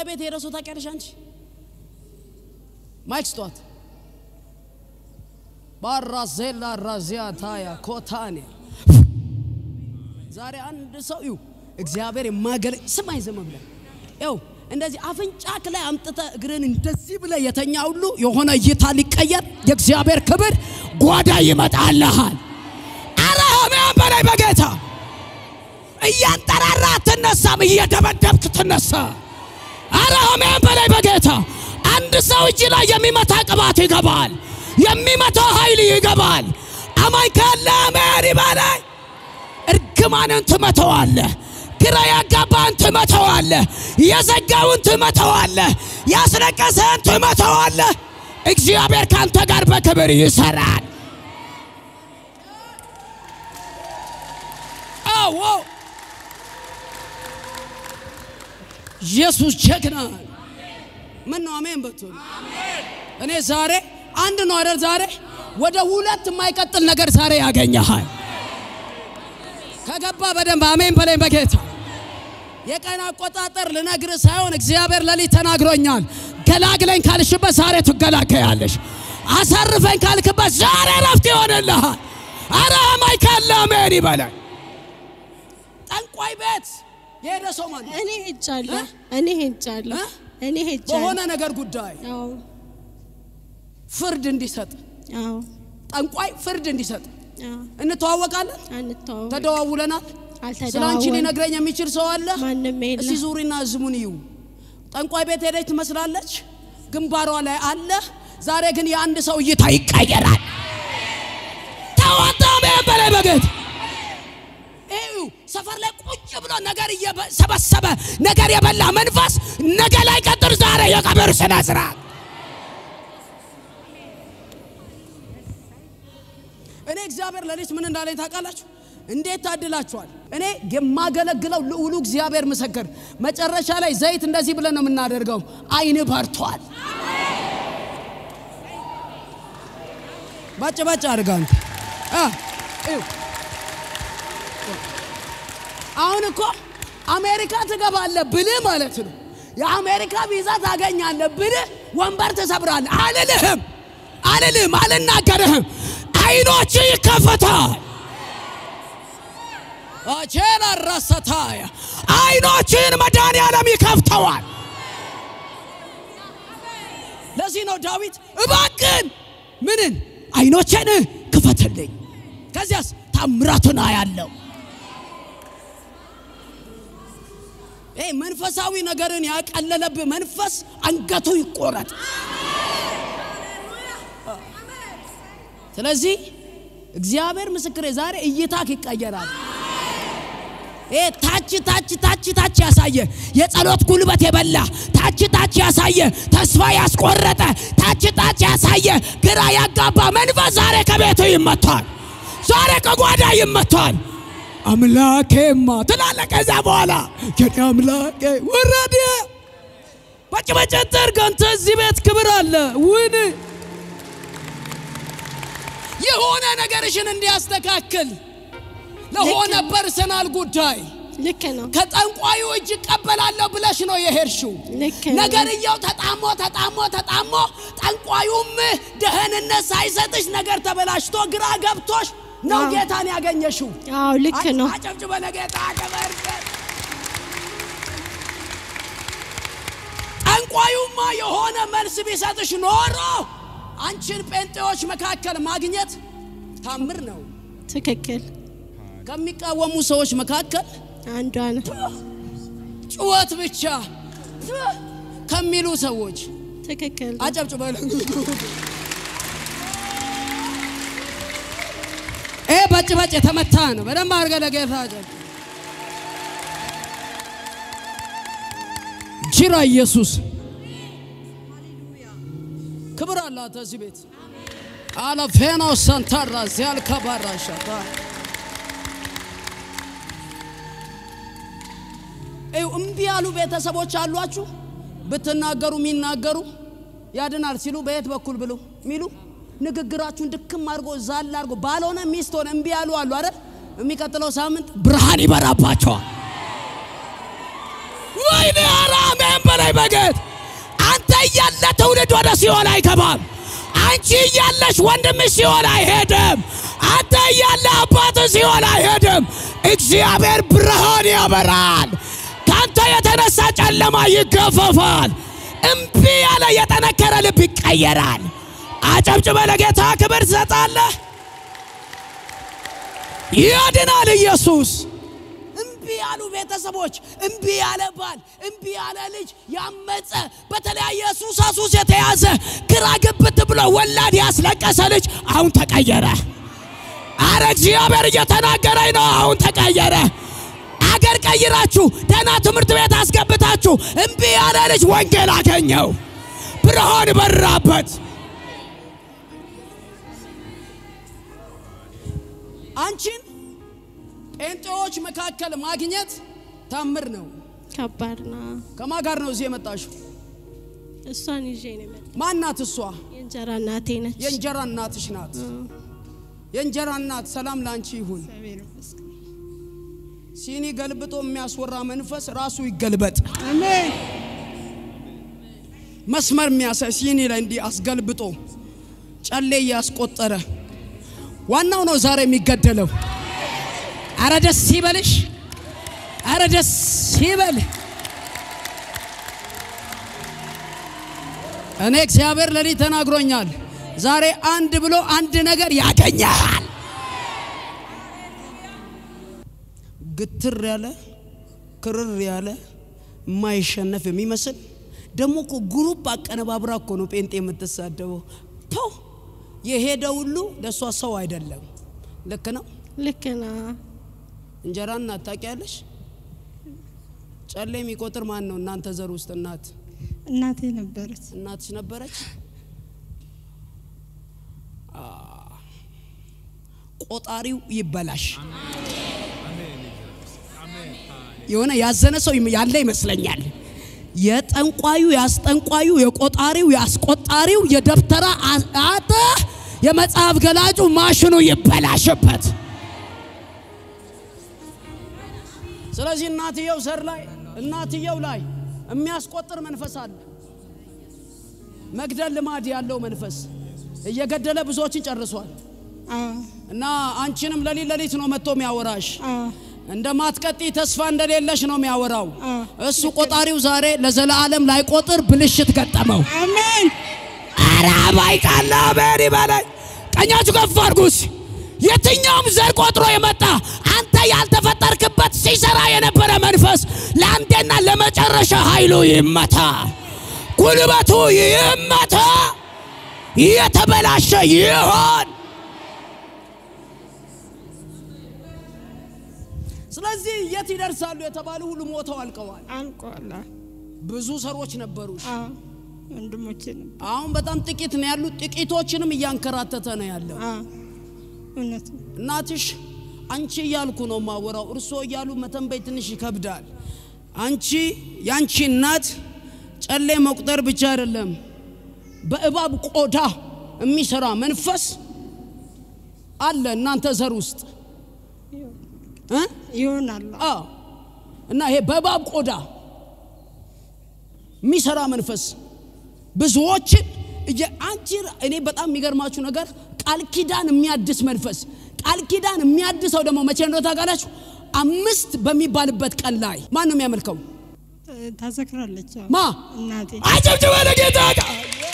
ጠንቋይ ቤት ሄደ ሰው ታውቂያለሽ አንቺ? ማይክ ስጧት። ባራዜላ ራዚያ ታያ ኮታኒያ ዛሬ አንድ ሰው ይው እግዚአብሔር የማገለ ስማኝ ዝም ብለህ ይው እንደዚህ አፍንጫክ ላይ አምጥተ እግርን እንደዚህ ብለ የተኛ ሁሉ የሆነ እይታ ሊቀየር የእግዚአብሔር ክብር ጓዳ ይመጣልሃል። አረ አሜን በላይ በጌታ እያንጠራራ አትነሳም፣ እየደበደብክ ትነሳ። አረ አሜን በላይ በጌታ አንድ ሰው እጅ ላይ የሚመታ ቅባት ይገባል፣ የሚመታ ኃይል ይገባል። አማኝ ካለ አሜን ይበላይ። እርግማንን ትመተዋለህ። ግራ ያጋባን ትመተዋለህ። የዘጋውን ትመተዋለህ። ያስለቀሰን ትመተዋለህ። እግዚአብሔር ካንተ ጋር በክብር ይሰራል። አዎ ኢየሱስ ጀግና። ምን ነው አሜን በትሉ። እኔ ዛሬ አንድ ነው አይደል? ዛሬ ወደ ሁለት የማይቀጥል ነገር ዛሬ ያገኘሃል። ከገባ በደንብ አሜን በለኝ በጌታ የቀን አቆጣጠር ልነግርህ ሳይሆን እግዚአብሔር ለሊት ተናግሮኛል። ገላግለኝ ካልሽበት ዛሬ ትገላገያለሽ። አሳርፈኝ ካልክበት ዛሬ ረፍት ይሆንልሃል። አረ አማኝ ካለ አሜን ይበላል። ጠንቋይ ቤት የሄደ ሰው ማለት እኔ ሄጃለሁ። እኔ ሄጃለሁ። እ? እኔ ሄጃለሁ። በሆነ ነገር ጉዳይ አዎ ፍርድ እንዲሰጥ አዎ ጠንቋይ ፍርድ እንዲሰጥ አዎ እንተዋወቃለን፣ አንተዋወቅ ተደዋውለናል። ስለ አንቺ አልተደዋወል ሊነግረኝ የሚችል ሰው አለ? ማንም እስቲ የለም። ዙሪና ዝሙን እዩ። ጠንቋይ ቤት ሄደች ትመስላለች፣ ግንባሯ ላይ አለ። ዛሬ ግን የአንድ ሰው እይታ ይቀየራል። ተዋጣ በላይ በጌታ እዩ። ሰፈር ላይ ቁጭ ብሎ ነገር እየሰበሰበ ነገር የበላ መንፈስ ነገ ላይ ቀጥር ዛሬ የቀብር ስነ ስርዓት እኔ እግዚአብሔር ለሊት ምን እንዳለኝ ታውቃላችሁ? እንዴት ታድላችኋል! እኔ የማገለግለው ልዑሉ እግዚአብሔር ምስክር፣ መጨረሻ ላይ ዘይት እንደዚህ ብለን ነው የምናደርገው። አይን በርቷል። ባጭ ባጭ አድርጋ አንተ አ እዩ። አሁን እኮ አሜሪካ ትገባለህ ብልህ ማለት ነው። የአሜሪካ ቪዛ ታገኛለህ ብልህ ወንበር ትሰብራለህ አልልህም፣ አልልህም፣ አልናገርህም። አይኖች ይከፈታል። አቼላ ረሰታያ አይኖችን መድኃኒዓለም ይከፍተዋል። ለዚህ ነው ዳዊት እባክን ምንን አይኖችን ክፈትልኝ፣ ከዚያስ ታምራቱን አያለው። ይህ መንፈሳዊ ነገርን ያቀለለብህ መንፈስ አንገቱ ይቆረጥ። ስለዚህ እግዚአብሔር ምስክሬ ዛሬ እይታክ ይቀየራል። ይሄ ታች ታች ታች ታች ያሳየ የጸሎት ጉልበት የበላ ታች ታች ያሳየ ተስፋ ያስቆረጠ ታች ታች ያሳየ ግራ ያጋባ መንፈስ ዛሬ ከቤቱ ይመታል። ዛሬ ከጓዳ ይመታል። አምላኬማ ትላለህ። ከዛ በኋላ የኔ አምላኬ ወረደ። በጭበጨት አንተ እዚህ ቤት ክብር አለ ውን የሆነ ነገርሽን እንዲያስተካክል ለሆነ ፐርሰናል ጉዳይ ልክ ነው። ከጠንቋዩ እጅ እቀበላለሁ ብለሽ ነው የሄድሽው። ልክ ነው። ነገርየው ተጣሞ ተጣሞ ተጣሞ ጠንቋዩም ደህንነት ሳይሰጥሽ ነገር ተበላሽቶ ግራ ገብቶሽ ነው አዎ። ጌታን ያገኘሽው። አዎ ልክ ነው። አጨብጭበ ለጌታ ክብር። ጠንቋዩማ የሆነ መልስ ቢሰጥሽ ኖሮ አንቺን ጴንጤዎች መካከል ማግኘት ታምር ነው። ትክክል። ከሚቃወሙ ሰዎች መካከል አንዷ ነው። ጩኸት ብቻ ከሚሉ ሰዎች ትክክል። አጨብጭበ ይሄ በጭ በጭ የተመታ ነው። በደንብ አድርገህ ለጌታ አጨብጭብ። ጅራ ኢየሱስ ክብር አላት እዚህ ቤት አለፌናው ሰንታራ ዚያልካ ባራሻታ እዩ እምቢ ያሉ ቤተሰቦች አሏችሁ። ብትናገሩ የሚናገሩ ያድናል ሲሉ በየት በኩል ብሎ ሚሉ ንግግራችሁን ድክም አድርጎ ዛል አድርጎ ባልሆነ ሚስት ሆነ እምቢ ያሉ አሉ አይደል? የሚቀጥለው ሳምንት ብርሃን ይበራባቸዋል። ወይኔ አራሜ አሜን በላይ በጌት አንተ እያለ ትውልድ ወደ ሲኦል አይገባም። አንቺ እያለሽ ወንድምሽ ሲኦል አይሄድም። አንተ እያለ አባት ሲኦል አይሄድም። እግዚአብሔር ብርሃን ያበራል። ከአንተ የተነሳ ጨለማ ይገፈፋል። እምቢ ያለ የጠነከረ ልብ ይቀየራል። አጨብጭበ ለጌታ ክብር ትሰጣለህ። ያድናል ኢየሱስ። እምቢ ያሉ ቤተሰቦች፣ እምቢ ያለ ባል፣ እምቢ ያለ ልጅ፣ ያመፀ በተለያየ ሱሳ ሱስ የተያዘ ግራ ግብት ብሎ ወላድ ያስለቀሰ ልጅ አሁን ተቀየረ። አረ እግዚአብሔር እየተናገረኝ ነው። አሁን ተቀየረ። አገር ቀይራችሁ ደህና ትምህርት ቤት አስገብታችሁ እምቢ ያለ ልጅ ወንጌል አገኘው፣ ብርሃን በራበት። አንቺን ጴንጤዎች መካከል ማግኘት ታምር ነው። ከባድ ነው። ከማን ጋር ነው እዚህ የመጣሽው? እሷን ይዤ ነው የመጣሁት። ማናት እሷ? የእንጀራ እናቴ ነች። የእንጀራ እናትሽ ናት። የእንጀራ እናት ሰላም ላንቺ ይሁን። እግዚአብሔር ይመስገን። ሲኒ ገልብጦ የሚያስወራ መንፈስ ራሱ ይገልበጥ። አሜን። መስመር የሚያሳይ ሲኒ ላይ እንዲህ አስገልብጦ ጨሌ እያስቆጠረ ዋናው ነው ዛሬ የሚገደለው። አረ ደስ ይበልሽ፣ አረ ደስ ይበል። እኔ እግዚአብሔር ለሊት ተናግሮኛል። ዛሬ አንድ ብሎ አንድ ነገር ያገኛል። ግትር ያለ ክርር ያለ የማይሸነፍ የሚመስል ደግሞ እኮ ግሩፕ አቀነባብራ እኮ ነው ጴንጤ የምትሳደበው። ቶ የሄደ ሁሉ ለእሷ ሰው አይደለም። ልክ ነው። ልክ ነው። እንጀራ እናት ታውቂያለሽ? ጨሌ የሚቆጥር ማን ነው እናንተ ዘር ውስጥ? እናት እናቴ ነበረች። እናትሽ ነበረች። አ፣ ቆጣሪው ይበላሽ። የሆነ ያዘነ ሰው ያለ ይመስለኛል። የጠንቋዩ ያስጠንቋዩ፣ የቆጣሪው ያስቆጣሪው፣ የደብተራ አተ የመጽሐፍ ገላጩ ማሽኑ ይበላሽበት። ስለዚህ እናትየው ዘር ላይ እናትየው ላይ የሚያስቆጥር መንፈስ አለ። መግደል ልማድ ያለው መንፈስ እየገደለ ብዙዎችን ጨርሷል። አዎ፣ እና አንቺንም ለሊት ለሊት ነው መጥቶ የሚያወራሽ አዎ፣ እንደ ማትቀጢ ተስፋ እንደሌለሽ ነው የሚያወራው። አዎ። እሱ ቆጣሪው ዛሬ ለዘላለም ላይቆጥር ብልሽት ገጠመው። አሜን። ኧረ አባይ ቃል አሜን ይበለኝ። ቀኛችሁ ከፍ አድርጉስ። የትኛውም ዘር ቆጥሮ የመጣ አንተ ያልተፈጠርክበት ሲሰራ የነበረ መንፈስ ለአንዴና ለመጨረሻ ኃይሉ ይመታ፣ ጉልበቱ ይመታ፣ የተበላሸ ይሆን። ስለዚህ የት ይደርሳሉ የተባሉ ሁሉ ሞተው አልቀዋል። አልቋል። ብዙ ሰሮች ነበሩ። አዎ፣ ወንድሞቼ ነበር። አሁን በጣም ጥቂት ነው ያሉት። ጥቂቶችንም እያንከራተተ ነው ያለው። አዎ፣ እውነት ነው። እናትሽ አንቺ እያልኩ ነው ማወራው፣ እርሶ እያሉ መተንበይ ትንሽ ይከብዳል። አንቺ ያንቺ እናት ጨሌ መቁጠር ብቻ አይደለም፣ በእባብ ቆዳ የሚሰራ መንፈስ አለ እናንተ ዘር ውስጥ እ? ይሆናል። አዎ። እና ይሄ በእባብ ቆዳ የሚሰራ መንፈስ ብዙዎችን እየ- አንቺ እኔ በጣም የሚገርማችሁ ነገር ቃል ኪዳን የሚያድስ መንፈስ ቃል ኪዳን የሚያድሰው ደግሞ መቼ እንደሆነ ታውቃላችሁ? አምስት በሚባልበት ቀን ላይ ማን ነው የሚያመልከው? ታዘክራለች። አዎ፣ ማ እናቴ አጨብጭበ ለጌታ ቃ-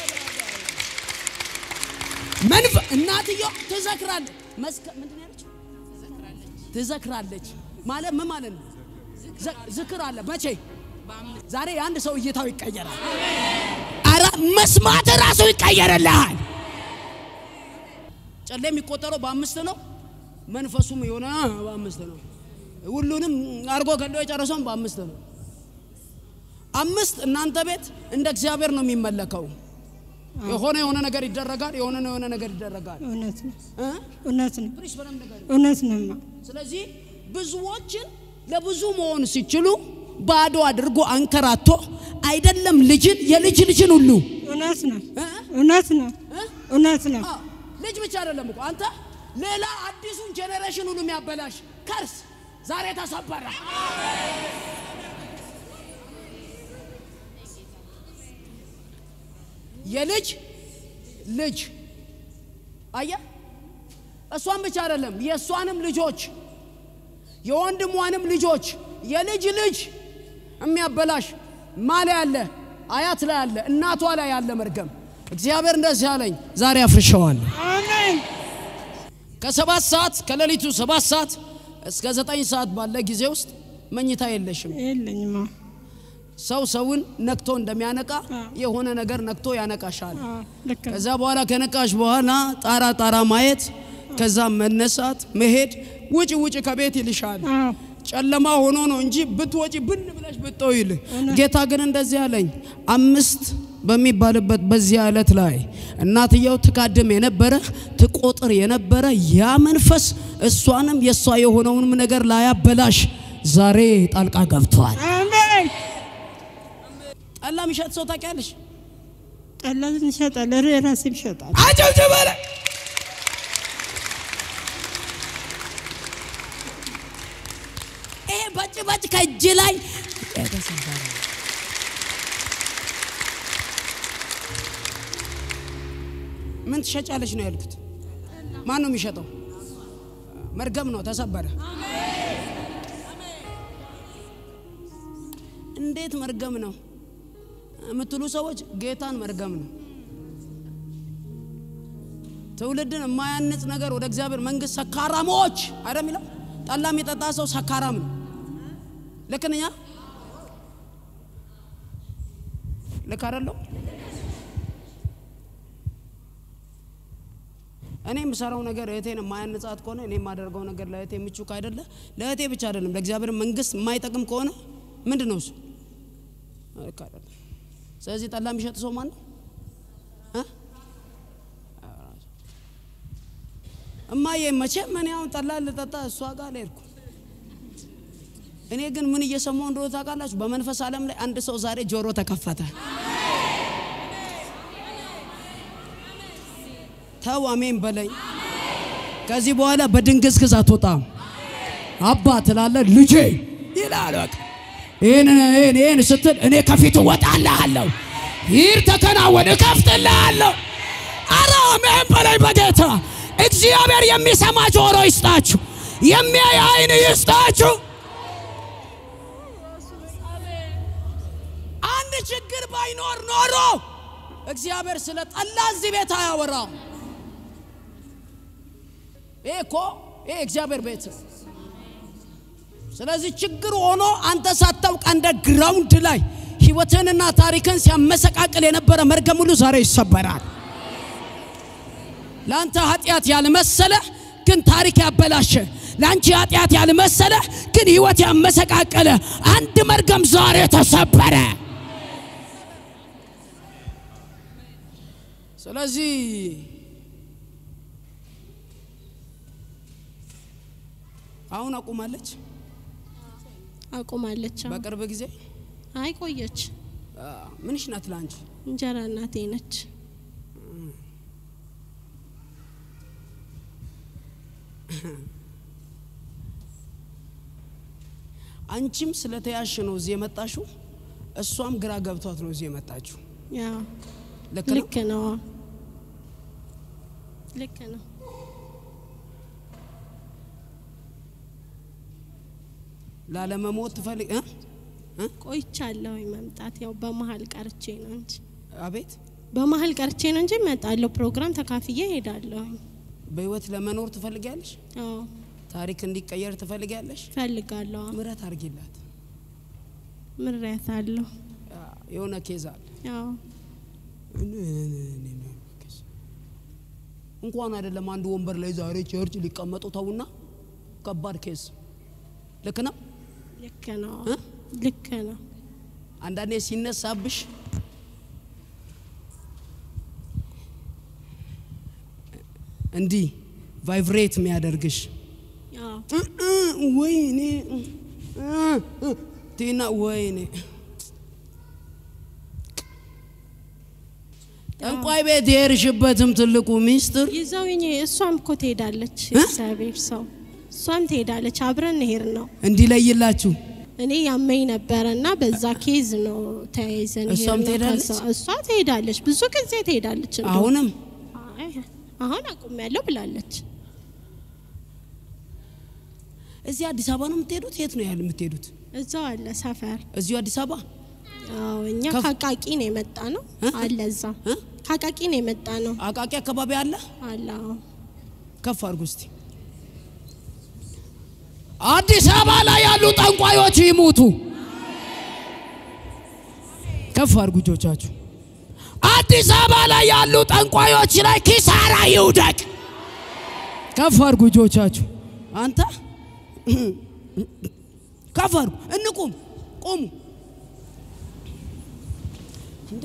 መንፈ እናትየው ትዘክራለች። መስከ ምንድን ነው ያለችው? ትዘክራለች ማለት ምን ማለት ነው? ዘ- ዝክር አለ መቼ? ዛሬ የአንድ ሰው እይታው ይቀየራል። አረ መስማት ራሱ ይቀየርልሃል። ጨሌ የሚቆጠረው በአምስት ነው። መንፈሱም የሆነ በአምስት ነው። ሁሉንም አርጎ ገሎ የጨረሰውን በአምስት ነው። አምስት እናንተ ቤት እንደ እግዚአብሔር ነው የሚመለከው። የሆነ የሆነ ነገር ይደረጋል። የሆነ የሆነ ነገር ይደረጋል። እውነት ነው። እ? እውነት ነው። ፕሊስ በደንብ ንገሪኝ። እውነት ነውማ። ስለዚህ ብዙዎችን ለብዙ መሆን ሲችሉ ባዶ አድርጎ አንከራቶ አይደለም ልጅን የልጅ ልጅን ሁሉ እውነት ነው። እ? እውነት ነው። እ? እውነት ነው። አዎ፣ ልጅ ብቻ አይደለም እኮ አንተ ሌላ አዲሱን ጄኔሬሽን ሁሉ የሚያበላሽ ከርስ ዛሬ ተሰበረ። የልጅ ልጅ አየ እሷን ብቻ አይደለም የእሷንም ልጆች የወንድሟንም ልጆች የልጅ ልጅ የሚያበላሽ ማ ላይ ያለ አያት ላይ ያለ እናቷ ላይ ያለ መርገም እግዚአብሔር እንደዚህ አለኝ፣ ዛሬ አፍርሸዋል። አሜን ከሰባት ሰዓት ከሌሊቱ ሰባት ሰዓት እስከ ዘጠኝ ሰዓት ባለ ጊዜ ውስጥ መኝታ የለሽም። የለኝም። አዎ ሰው ሰውን ነክቶ እንደሚያነቃ አዎ። የሆነ ነገር ነክቶ ያነቃሻል። አዎ፣ ልክ ነው። ከዛ በኋላ ከነቃሽ በኋላ ጣራ ጣራ ማየት፣ ከዛ መነሳት፣ መሄድ፣ ውጭ ውጭ ከቤት ይልሻል። አዎ ጨለማ ሆኖ ነው እንጂ ብትወጪ ብን ብለሽ ብትጠው ይል ጌታ ግን እንደዚህ አለኝ። አምስት በሚባልበት በዚያ ዕለት ላይ እናትየው ትካድም የነበረ ትቆጥር የነበረ ያ መንፈስ እሷንም የእሷ የሆነውንም ነገር ላያበላሽ ዛሬ ጣልቃ ገብቷል። አሜን። ጠላ የሚሸጥ ሰው ታውቂያለሽ? ጠላትን ይሸጣል፣ ራሴም ይሸጣል። አጨብጭበለ ይሄ በጭ በጭ ከእጅ ላይ የተሰበረ ምን ትሸጫለች ነው ያልኩት። ማን ነው የሚሸጠው? መርገም ነው፣ ተሰበረ። እንዴት መርገም ነው የምትሉ ሰዎች ጌታን መርገም ነው። ትውልድን የማያንጽ ነገር ወደ እግዚአብሔር መንግስት ሰካራሞች አይደል የሚለው። ጠላ የሚጠጣ ሰው ሰካራም ነው። ልክ ነኝ? አ? ልክ አይደለሁ? እኔ የምሰራው ነገር እህቴን የማያንጻት ከሆነ እኔ የማደርገው ነገር ለእህቴ ምቹ ካይደለ ለእህቴ ብቻ አይደለም ለእግዚአብሔር መንግስት የማይጠቅም ከሆነ ምንድን ነው እሱ? ልክ አይደለም። ስለዚህ ጠላ የሚሸጥ ሰው ማን ነው? እ? እማዬ መቼም እኔ አሁን ጠላ ልጠጣ እሷ ጋር አልሄድኩም። እኔ ግን ምን እየሰማሁ እንደሆነ ታውቃላችሁ? በመንፈስ ዓለም ላይ አንድ ሰው ዛሬ ጆሮ ተከፈተ። ተው አሜን በለኝ። ከዚህ በኋላ በድንግዝግዝ አትወጣም። አባ ትላለ ልጄ ይላል። በቃ ይህን ይህን ይህን ስትል እኔ ከፊቱ ወጣልሃለሁ። ይህ ተከናወን፣ እከፍትልሃለሁ። አረ አሜን በለኝ በጌታ እግዚአብሔር የሚሰማ ጆሮ ይስጣችሁ፣ የሚያይ አይን ይስጣችሁ። አንድ ችግር ባይኖር ኖሮ እግዚአብሔር ስለ ጠላ እዚህ ቤት አያወራም። ይሄ እኮ ይሄ እግዚአብሔር ቤት ነው። ስለዚህ ችግር ሆኖ አንተ ሳታውቅ እንደ ግራውንድ ላይ ህይወትንና ታሪክን ሲያመሰቃቅል የነበረ መርገም ሁሉ ዛሬ ይሰበራል። ለአንተ ኃጢአት ያልመሰለ ግን ታሪክ ያበላሸ፣ ለአንቺ ኃጢአት ያልመሰለ ግን ህይወት ያመሰቃቀለ አንድ መርገም ዛሬ ተሰበረ። ስለዚህ አሁን አቁማለች። አቁማለች። አዎ። በቅርብ ጊዜ አይ ቆየች። አ፣ ምንሽ ናት ለአንቺ? እንጀራ እናቴ ነች። አንቺም ስለተያሽ ነው እዚህ የመጣሽው፣ እሷም ግራ ገብቷት ነው እዚህ የመጣችው። ያው ልክ ነው። ልክ ነው። አዎ። ልክ ነው። ላለመሞት ትፈልግ እ? እ? ቆይቻለሁ መምጣት። ያው በመሀል ቀርቼ ነው እንጂ አቤት በመሀል ቀርቼ ነው እንጂ እመጣለሁ። ፕሮግራም ተካፍዬ እሄዳለሁ። በህይወት ለመኖር ትፈልጊያለሽ? አዎ ታሪክ እንዲቀየር ትፈልጊያለሽ? ፈልጋለሁ። አዎ። ምረት አድርጊላት። ምሬት አለሁ። አ፣ የሆነ ኬዝ አለ ያው እንኳን አይደለም አንድ ወንበር ላይ ዛሬ ቸርች ሊቀመጡ ተውና፣ ከባድ ኬዝ ልክ ነው። ልክ ነው። እ? ልክ ነው። አንዳንዴ ሲነሳብሽ እንዲህ ቫይብሬት የሚያደርግሽ ያው እ እ ወይኔ እ እ ቲና ወይኔ ጠንቋይ ቤት የሄድሽበትም ትልቁ ሚስጥር ይዘውኝ እሷም እኮ ትሄዳለች። እ? እግዚአብሔር ሰው እሷም ትሄዳለች። አብረን እንሄድ ነው። እንዲለይላችሁ እኔ ያመኝ ነበረ እና በዛ ኬዝ ነው ተያይዘን እሷም ሄድነው ትሄዳለች? ከዛ- እሷ ትሄዳለች፣ ብዙ ጊዜ ትሄዳለች። እንደውም። አሁንም አይ፣ አሁን አቁሜያለሁ ብላለች። እዚህ አዲስ አበባ ነው የምትሄዱት? የት ነው ያህል የምትሄዱት? እዛው አለ ሰፈር። እዚሁ አዲስ አበባ አዎ እኛ ከፍ- ከአቃቂ ነው የመጣ ነው እ? አለ እዛ እ? ከአቃቂ ነው የመጣ ነው አቃቂ አካባቢ አለ። አለ አዎ። ከፍ አድርጉ እስቲ። አዲስ አበባ ላይ ያሉ ጠንቋዮች ይሙቱ። ከፍ አድርጉ እጆቻችሁ። አዲስ አበባ ላይ ያሉ ጠንቋዮች ላይ ኪሳራ ይውደቅ። ከፍ አድርጉ እጆቻችሁ። አንተ ከፍ አድርጉ። እንቁም፣ ቁሙ። እንዴ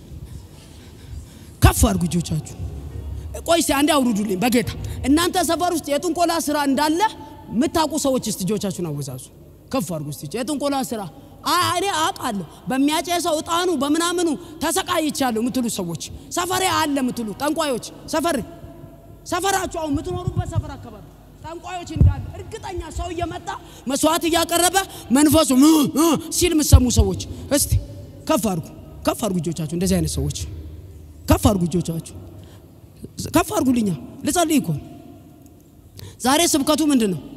ከፍ አድርጉ እጆቻችሁ። ቆይ እስቲ አንዴ አውርዱልኝ በጌታ እናንተ ሰፈር ውስጥ የጥንቆላ ስራ እንዳለ የምታውቁ ሰዎች እስቲ እጆቻችሁን አወዛዙ። ከፍ አድርጉ እስቲ የጥንቆላ ስራ አ- እኔ አውቃለሁ። በሚያጨሰው እጣኑ በምናምኑ ተሰቃይቻለሁ የምትሉ ሰዎች ሰፈሬ አለ የምትሉ ጠንቋዮች ሰፈር ሰፈራችሁ አሁን የምትኖሩበት ሰፈር አካባቢ ጠንቋዮች እንዳለ እርግጠኛ ሰው እየመጣ መስዋዕት እያቀረበ መንፈሱ እ እ ሲል የምትሰሙ ሰዎች እስቲ ከፍ አድርጉ፣ ከፍ አድርጉ እጆቻችሁ። እንደዚህ አይነት ሰዎች ከፍ አድርጉ እጆቻችሁ ከፍ አድርጉልኛ ልጸልይ እኮ ዛሬ ስብከቱ ምንድን ነው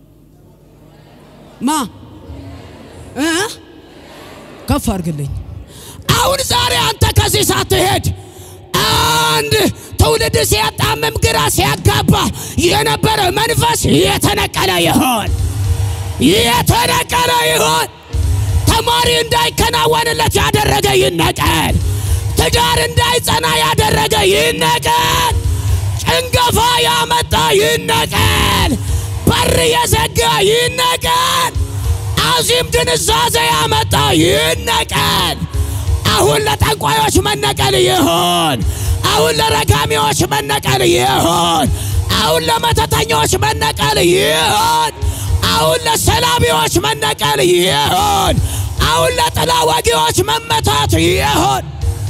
ማ እ ከፍ አድርግልኝ አሁን ዛሬ አንተ ከዚህ ሳትሄድ አንድ ትውልድ ሲያጣምም ግራ ሲያጋባ የነበረ መንፈስ የተነቀለ ይሆን የተነቀለ ይሆን ተማሪ እንዳይከናወንለት ያደረገ ይነቀል ትዳር እንዳይጸና ያደረገ ይነቀል ጭንገፋ ያመጣ ይነቀል በር የዘጋ ይነቀል አዚም ድንዛዜ ያመጣ ይነቀል አሁን ለጠንቋዮች መነቀል ይሆን አሁን ለረጋሚዎች መነቀል ይሆን አሁን ለመተተኞች መነቀል ይሆን አሁን ለሰላቢዎች መነቀል ይሆን አሁን ለጥላ ወጊዎች መመታት ይሆን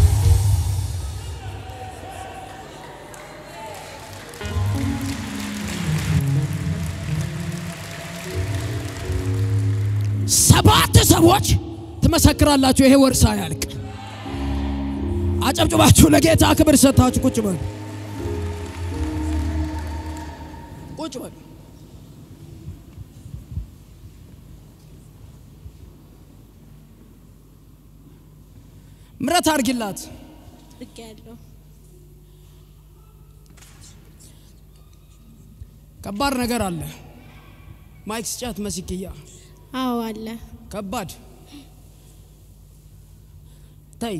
ሰባት ሰዎች ትመሰክራላችሁ። ይሄ ወር ሳያልቅ አጨብጭባችሁ ለጌታ ክብር ሰጥታችሁ ቁጭ በሉ፣ ቁጭ በሉ። ምረት አድርጊላት። አድርጌያለሁ። ከባድ ነገር አለ። ማይክ ስጫት መስክያ አዎ አለ። ከባድ ተይ።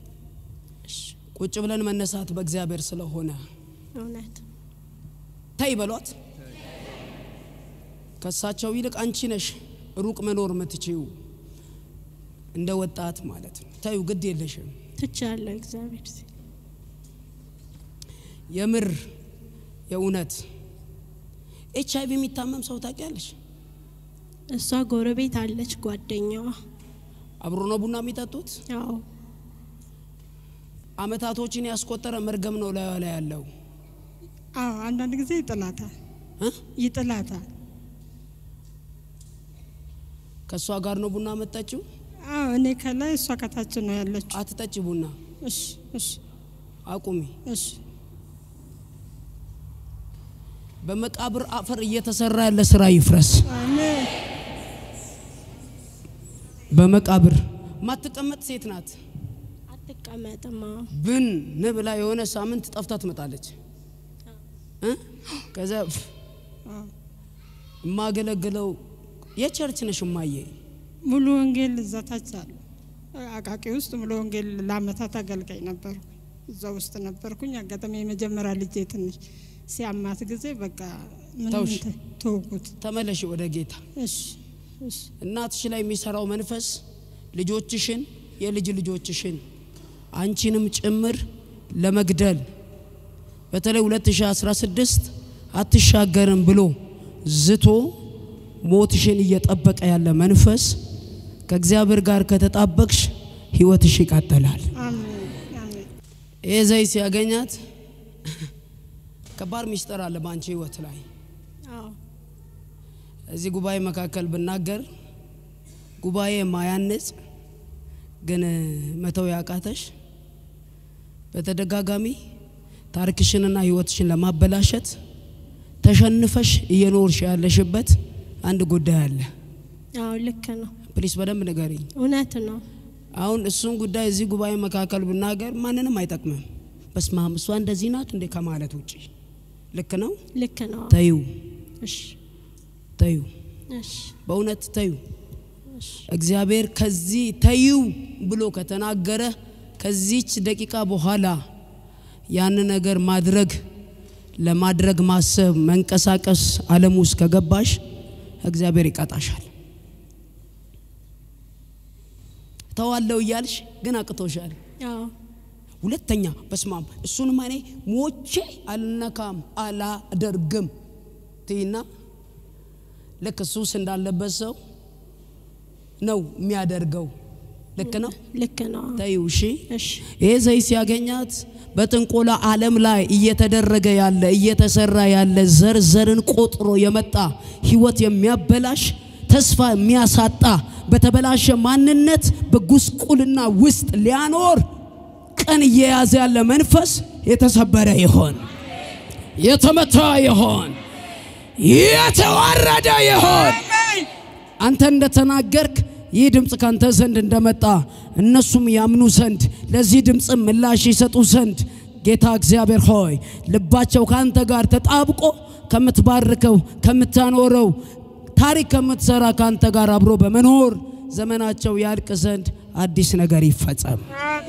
ቁጭ ብለን መነሳት በእግዚአብሔር ስለሆነ እውነት ተይ በሏት። ከእሳቸው ይልቅ አንቺ ነሽ ሩቅ መኖር የምትችይው እንደ ወጣት ማለት ነው። ተዩ፣ ግድ የለሽም። ትቻለሁ። እግዚአብሔር ሲል የምር የእውነት ኤች አይቪ የሚታመም ሰው ታውቂያለሽ? እሷ ጎረቤት አለች ጓደኛዋ። አብሮ ነው ቡና የሚጠጡት። አዎ አመታቶችን ያስቆጠረ መርገም ነው ላዩ ላይ ያለው አዎ አንዳንድ ጊዜ ይጥላታል እ? ይጥላታል። ከእሷ ጋር ነው ቡና መጠጭው። አዎ እኔ ከላይ እሷ ከታች ነው ያለችው። አትጠጭ ቡና እሺ እሺ አቁሚ። እሺ በመቃብር አፈር እየተሰራ ያለ ስራ ይፍረስ። አሜን በመቃብር ማትቀመጥ ሴት ናት። አትቀመጥም። አዎ ብን ንብላ የሆነ ሳምንት ጠፍታ ትመጣለች። እ? ከዛ ፍ- አዎ። የማገለግለው የቸርች ነሽ እማዬ። ሙሉ ወንጌል እዛ ታች አለ አቃቂ ውስጥ ሙሉ ወንጌል ለአመታት አገልጋይ ነበርኩ። እዛ ውስጥ ነበርኩኝ። አጋጣሚ የመጀመሪያ ልጄ ትንሽ ሲያማት ጊዜ በቃ ምንም ተውሽ? እንትን ተውኩት። ተመለሽ ወደ ጌታ። እሺ እሺ እናትሽ ላይ የሚሰራው መንፈስ ልጆችሽን የልጅ ልጆችሽን አንቺንም ጭምር ለመግደል በተለይ 2016 አትሻገርም ብሎ ዝቶ ሞትሽን እየጠበቀ ያለ መንፈስ ከእግዚአብሔር ጋር ከተጣበቅሽ ህይወትሽ ይቀጥላል። አሜን አሜን ይህ ዘይት ሲያገኛት ከባድ ሚስጥር አለ በአንቺ ህይወት ላይ አዎ እዚህ ጉባኤ መካከል ብናገር ጉባኤ ማያነጽ ግን መተው ያቃተሽ በተደጋጋሚ ታሪክሽንና ህይወትሽን ለማበላሸት ተሸንፈሽ እየኖርሽ ያለሽበት አንድ ጉዳይ አለ። አዎ ልክ ነው። ፕሊስ በደንብ ንገሪኝ። እውነት ነው። አሁን እሱን ጉዳይ እዚህ ጉባኤ መካከል ብናገር ማንንም አይጠቅምም። በስመ አብ እሷ እንደዚህ ናት እንዴ ከማለት ውጭ ልክ ነው። ልክ ነው። ተዩ እሺ ተዩ፣ እሺ በእውነት ተዩ። እሺ እግዚአብሔር ከዚህ ተዩ ብሎ ከተናገረ ከዚች ደቂቃ በኋላ ያን ነገር ማድረግ ለማድረግ ማሰብ መንቀሳቀስ ዓለም ውስጥ ከገባሽ እግዚአብሔር ይቀጣሻል። ተዋለው እያልሽ ግን አቅቶሻል። አዎ ሁለተኛ በስማም እሱንም እኔ ሞቼ አልነካም አላደርግም ትይና ልክ ሱስ እንዳለበት ሰው ነው የሚያደርገው። ልክ ነው። ልክ ነው። ተይው እሺ። እሺ ይሄ ዘይት ሲያገኛት በጥንቆላ ዓለም ላይ እየተደረገ ያለ እየተሰራ ያለ ዘር ዘርን ቆጥሮ የመጣ ህይወት የሚያበላሽ ተስፋ የሚያሳጣ በተበላሸ ማንነት በጉስቁልና ውስጥ ሊያኖር ቀን እየያዘ ያለ መንፈስ የተሰበረ ይሆን፣ የተመታ ይሆን፣ የተዋረደ ይሆን። አንተ እንደተናገርክ ይህ ድምፅ ካንተ ዘንድ እንደመጣ እነሱም ያምኑ ዘንድ ለዚህ ድምፅ ምላሽ ይሰጡ ዘንድ ጌታ እግዚአብሔር ሆይ ልባቸው ካንተ ጋር ተጣብቆ ከምትባርከው ከምታኖረው ታሪክ ከምትሰራ ካንተ ጋር አብሮ በመኖር ዘመናቸው ያልቅ ዘንድ አዲስ ነገር ይፈጸም።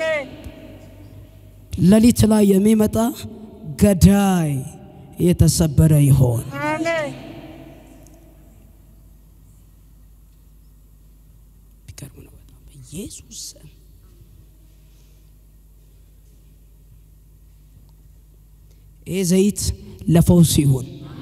ሌሊት ላይ የሚመጣ ገዳይ የተሰበረ ይሆን። ቢገርም ነው በጣም በኢየሱስ ስም ይህ ዘይት ለፈውስ ይሁን።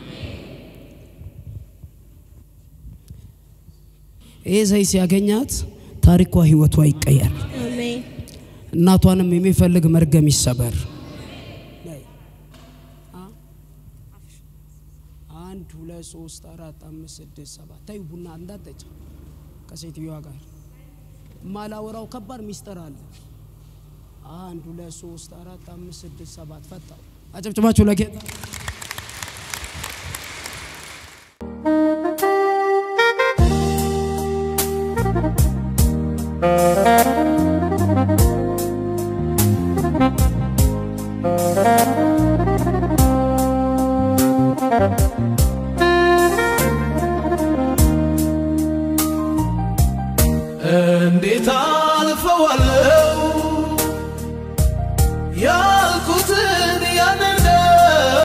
ይህ ዘይት ሲያገኛት ታሪኳ ህይወቷ ይቀየር። አሜን እናቷንም የሚፈልግ መርገም ይሰበር። አንድ ሁለት ሶስት አራት አምስት ስድስት ሰባት ተይ ቡና እንዳጠጭ ከሴትዮዋ ጋር ማላወራው ከባድ ሚስጥር አለ። አንድ ሁለት ሶስት አራት አምስት ስድስት ሰባት ፈጣው አጨብጭባችሁ ለጌታ እንዴት አልፈዋለው ያ